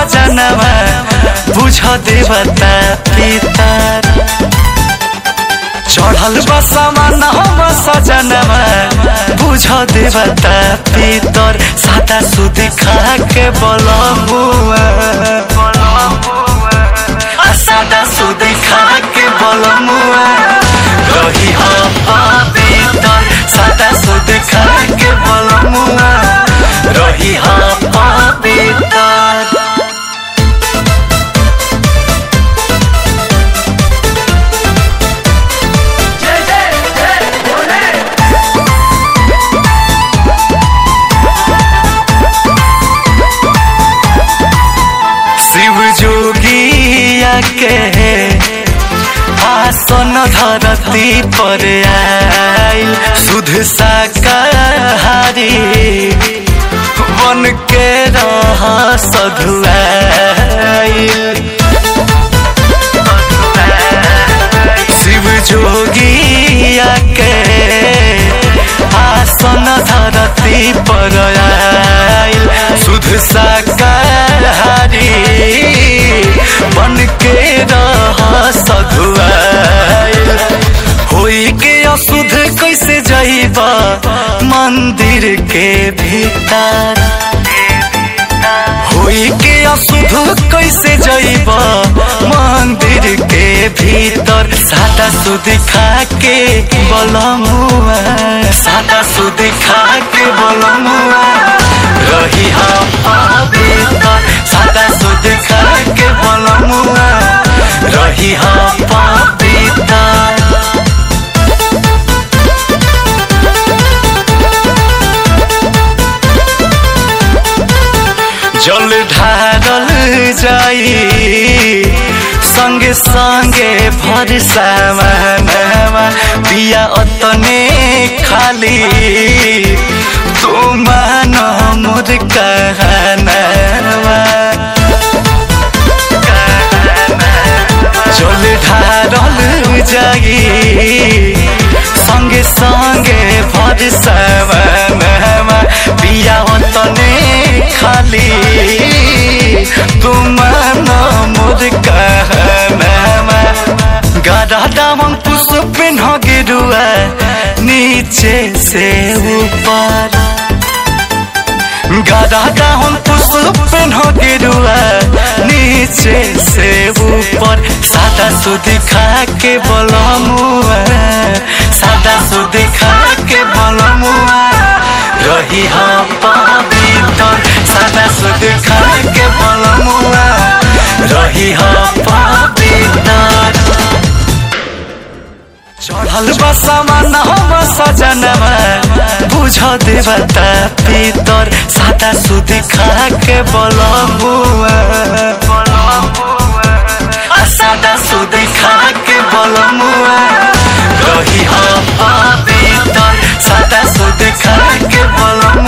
सजनवा बुझ देवता पितर चढ़ल बा सामान हम सजनवा बुझ देवता पितर सादा सुध खा के बलमुआ आ सादा सुध खा के बलमुआ रही हम पवित्र सादा सुध खा के बलमुआ रही हम पवित्र शिव जोगिया के आसन धरती पर आइल सुध शाकाहारी बन के रह सधुआइल शिव जोगिया के आसन धरती पर आइल सुध शाकाहारी बन के रह सधुआइल होई के अशुद्ध कैसे जइबा मंदिर के भीतर होई के अशुद्ध कैसे जइब मंदिर के भीतर सादा सुध खा के बलमुआ सादा सुध खा के बलमुआ रही हम पवित्र सादा सुध खा के बलमुआ रही हम पवित्र जल ढारल जाई संगे संगे भर सामानवा बिया अतने खाली तू मान मोर कहनावा जल ढारल जाई संगे संगे भर सामानवा बिया अतने खाली तुम मोर कहनामा गाढ़ा दामन पुष्प न गिरुआ नीचे से ऊपर गाढ़ा दामन पुष्प न गिरुआ नीचे से ऊपर सादा सुध खा के बलमुआ सादा सुध खा के बलमुआ रही हम पवित्र सादा सुध खा के बलमुआ रही हम पवित्र चढ़ल बा सामान हम सजनवा बुझ देवता पितर सादा सुध खा के बलमुआ आ सादा सुध खा के बलमुआ रही